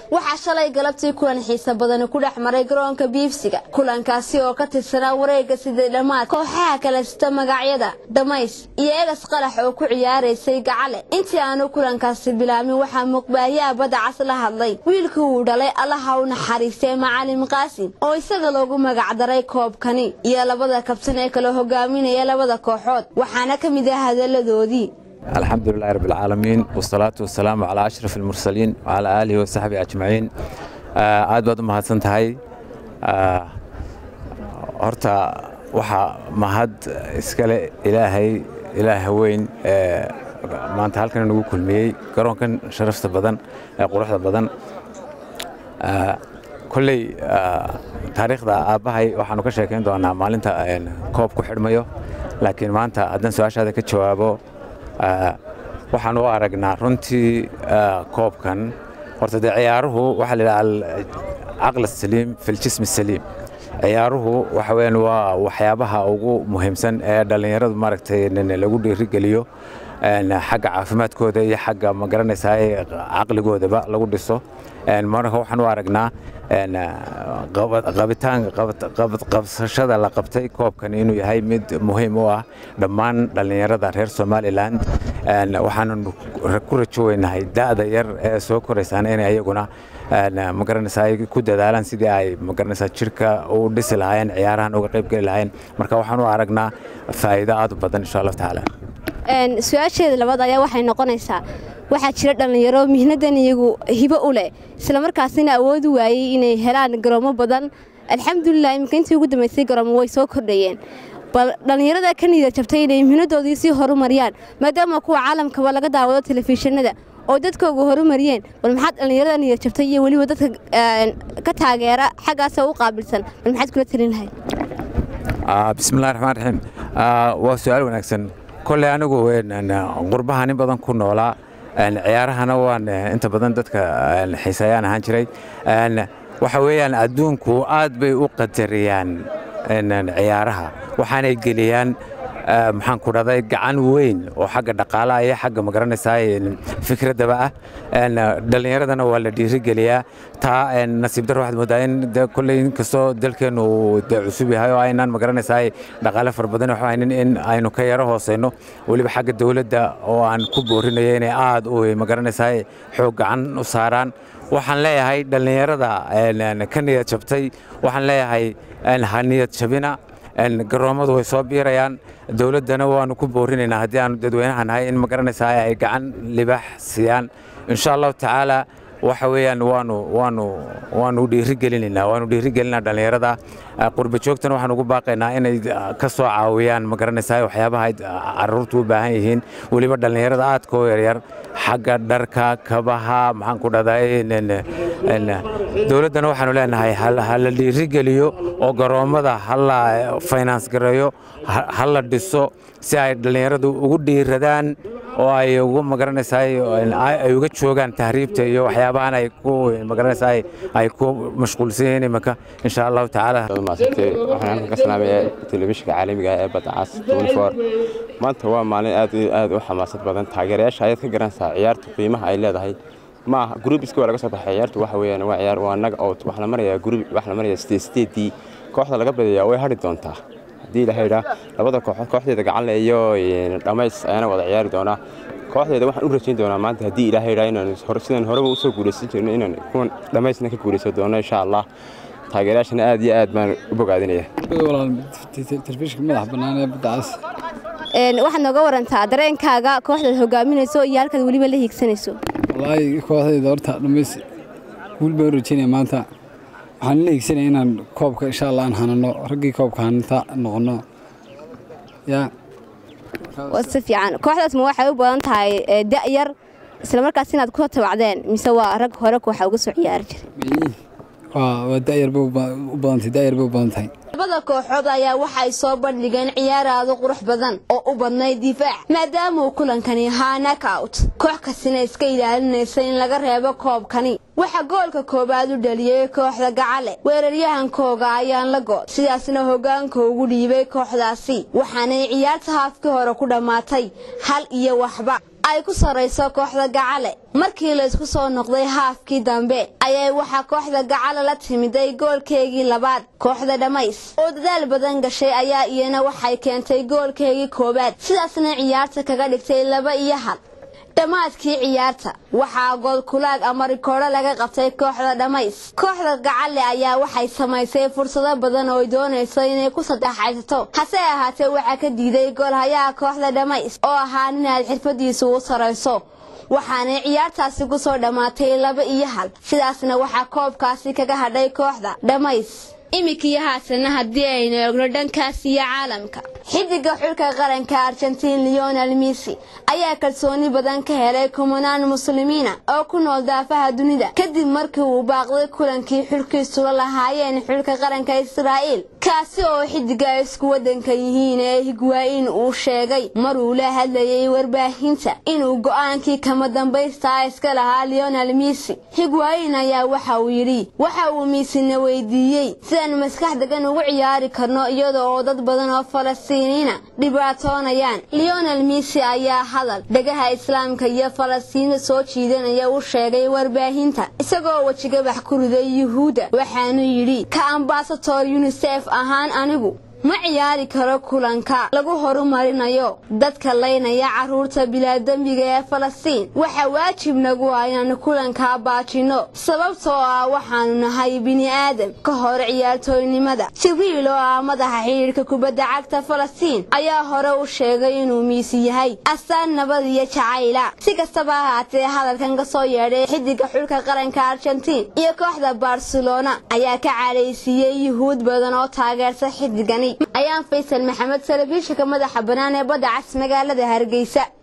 waxaa shalay galabtii kulan xiisa badani ku dhex maray garoonka biibsiga kulankaasi oo ka tirsanaa wareegga sidii dhammaad kooxaha kala sita magacyada dhamays iyo egas qalax oo ku ciyaaraysay gacale intii aanu kulankaasi bilaabmin waxaa muqbaahiyaha badda cas la hadlay wiilkii uu dhalay allaha u naxariistay macalin qaasim oo isaga loogu magacdaray koobkani iyo labada kabtan ee kala hogaaminaya labada kooxood waxaana ka mid ah hadalladoodii الحمد لله رب العالمين والصلاة والسلام على أشرف المرسلين وعلى آله وصحبه أجمعين aad baad u mahadsan tahay horta waxaa mahad iskale ilaahay ilaaha weyn maanta halkan nagu kulmiyey garoonkan sharafta badan ee quruxda badan kolley taariikhda aabbahay waxaanu ka sheekayn doonaa maalinta koob ku xidhmayo laakiin maanta haddaan su-aashaada ka jawaabo waxaan u aragnaa runtii koobkan horta dee ciyaaruhu waxaa la yidhaha alcaql asaliim fi ljism asaliim ciyaaruhu waxa weeyaan waa waxyaabaha ugu muhiimsan ee dhallinyaradu maaragtay lagu dhiirigeliyo xagga caafimaadkooda iyo xagga ma garanaysaa caqligoodaba lagu dhiso marka waxaan u aragnaa qabsashada la qabtay koobkan inuu yahay mid muhiim u ah dhammaan dhallinyarada reer somalilan waxaanu ku rajoweynahay da'da yar ee soo koraysaana inay ayaguna ma garanaysaa ku dadaalaan sidii ay ma garanaysaa jirka u dhisi lahaayeen ciyaarahan uga qayb geli lahaayeen marka waxaan u aragnaa faa'iido aad u badan insha allahu tacaala su-aasheeda labaad ayaa waxay noqonaysaa waxaa jira dhallinyaro mihnadan iyagu hibo u leh islamarkaasina awoodi waayey inay helaan garoomo badan alxamdulilah iminka intii ugu dambaysay garoomo way soo kordhayeen bal dhallinyarada ka niyad jabtay inay mihnadoodii sii horumariyaan maadaama kuwa caalamkaba laga daawado telefishinada oo dadkooga horumariyeen bal maxaad dhallinyarada niyad jabtay iyo weliba dadka ka taageera xaggaasa u qaabilsan bal maxaad kula talin lahayd bismillahi raxmaan raxiim waa su-aal wanaagsan kolley anigu qurbaha nin badan ku noolaa ciyaarahana waan inta badan dadka xiiseeyaan ahaan jiray waxa weeyaan adduunku aad bay u qadariyaan ciyaaraha waxaanay geliyaan maxaan ku dhahday gacan weyn oo xagga dhaqaalaha iyo xagga magaranaysaa fikraddaba ah dhallinyaradana waa la dhiirigeliyaa taa nasiib dar waxaad moodaa in kolley inkastoo dalkeennu uu de cusub yahay oo aynaan magaranaysaa dhaqaale fara badan waxu haynin in aynu ka yaro hooseyno weliba xagga dowladda oo aan ku boorinayo inay aad u magaranaysaa xoog gacan u saaraan waxaan leeyahay dhallinyarada ka niyad jabtay waxaan leeyahay ha niyad jabina garoommadu way soo biirayaan dowladdana waanu ku boorinaynaa haddii aanu dadweynaha nahay in ma garanaysaa ay gacan libaax siiyaan insha allahu tacaala waxa weeyaan waanu waanu waanu dhiirigelinaynaa waanu dhiirigelinaa dhallinyarada qurba joogtana waxaan ugu baaqaynaa inay ka soo caawiyaan ma garanaysaa waxyaabaha caruurtu u baahan yihiin weliba dhallinyarada aadka u yaryar xagga dharka kabaha maxaan ku dhahdaa dowladdana waxaanu leenahay ha la dhiirigeliyo oo garoommada ha la finance gareeyo ha la dhiso si ay dhallinyaradu ugu dhiiradaan oo ay ugu magaranaysaa ay uga joogaan tahriibta iyo waxyaabahan ay ku magaranaysaa ay ku mashquulsan yihiin iminka insha allahu tacaala maasantay waxaan halkan ka salaamayaa telefishinka caalamiga ee badda cas twenty-four maanta waa maalin aad iyo aad u xamaasad badan taageerayaasha ayaad ka garanaysaa ciyaarta qiimaha ay leedahay ma aha gruubiska waa laga soo baxay ciyaartu waxa weeyaan waa ciyaar waa naga out waxa la marayaa gruub waxa la marayaa state stateii kooxda laga badayaa way hadhi doontaa haddii la haydhaa labada kooxood kooxdeeda gacanle iyo dhammays ayaana wada ciyaari doonaa kooxdeeda waxaan u rajayn doonaa maanta haddii ilaahay idhaa inaan sidaan horeba usoo guulaysan jirno inaan kuwan dhammaysna ka guulaysan doono insha allah taageerayaashana aad iyo aad baan u bogaadinaya telefishinka madax bannaan ee badda cas waxaad nooga warantaa dareenkaaga kooxdaad hogaaminayso iyo halkaad weliba la hiigsanayso wallaahi kooxdayda horta dhammays guul baan u rajaynaya maanta waxaan la hiigsanaya inaan koobka insha allah aan hanano raggii koobka hananta noqono yaa si fiican kooxdaas ma waxay u badan tahay da'yar isla markaas inaad ku tabacdeen mise waa rag hore kooxa uga soo ciyaari jiray waa da'yar bay u badantay da'yar bay u badan tahay labada kooxood ayaa waxay soo bandhigeen ciyaar aad u qurux badan oo u badnayd difaac maadaama uu kulankani ahaa knockout koox kastina iska ilaalinaysa in laga reebo koobkani waxaa goolka koowaad u dhaliyey kooxda gacale weeraryahankooga ayaan la good sidaasna hoggaanka ugu dhiibay kooxdaasi waxaanay ciyaarta haafkii hore ku dhammaatay hal iyo waxba ay ku sarrayso kooxda gacale markii la isku soo noqday haafkii dambe ayay waxaa kooxda gacale la timiday goolkeegii labaad kooxda dhammays oo dadaal badan gashay ayaa iyana waxay keentay goolkeegii koowaad sidaasna ciyaarta kaga dhigtay laba iyo hal dhammaadkii ciyaarta waxaa goolkulaag ama rikoodho laga qabtay kooxda dhammays kooxda gacalle ayaa waxay samaysay fursado badan oo ay doonayso inay ku saddexaysato hase ahaatee waxaa ka diiday goolhayaha kooxda dhammays oo ahaa ninaad xirfadiisu u sarayso waxaanay ciyaartaasi ku soo dhammaatay laba iyo hal sidaasna waxaa koobkaasi kaga hadhay kooxda dhammays iminkii haasana haddii aynu eegno dhankaas iyo caalamka xidiga xulka qaranka argentiin leonel missy ayaa kalsooni badan ka helay kumanaan muslimiina oo ku nool daafaha dunida kadib markii uu baaqday kulankii xulkiisula lahaayeen xulka qaranka israa'iil kaasi oo xidiga ay isku waddanka yihiin ee higwaayin uu sheegay maruu la hadlayay warbaahinta inuu go'aankii kama dambaystaa iska lahaa leonel missy higwaayin ayaa waxa uu yidhi waxa uu miisina weydiiyey sidaan maskax degan ugu ciyaari karno iyada oo dad badan oo falastiiniina dhibaatoonayaan leonel missy ayaa hadal dhegaha islaamka iyo falastiinta soo jiidanaya u sheegay warbaahinta isagoo wejigabax ku riday yuhuudda waxaanu yidhi ka ambasator yunisef ahaan anigu ma ciyaari karo kulanka lagu horumarinayo dadka laynaya carruurta bilaadembiga ee falastiin waxaa waajib nagu ah inaanu kulankaa baajinno sababtoo ah waxaanu nahay bini aadam ka hor ciyaartooynimada jibriil oo ah madaxa xidhiidhka kubadda cagta falastiin ayaa hore u sheegay inuu miisi yahay astaan nabad iyo jacayla si kastaba ahaatee hadalkan ka soo yeedhay xidiga xulka qaranka argentiin iyo kooxda barcelona ayaa ka calaysiiyey yuhuud badan oo taageersa xidigani ayaan faysal maxamed telefishinka madaxa bannaan ee badda cas magaalada hargeysa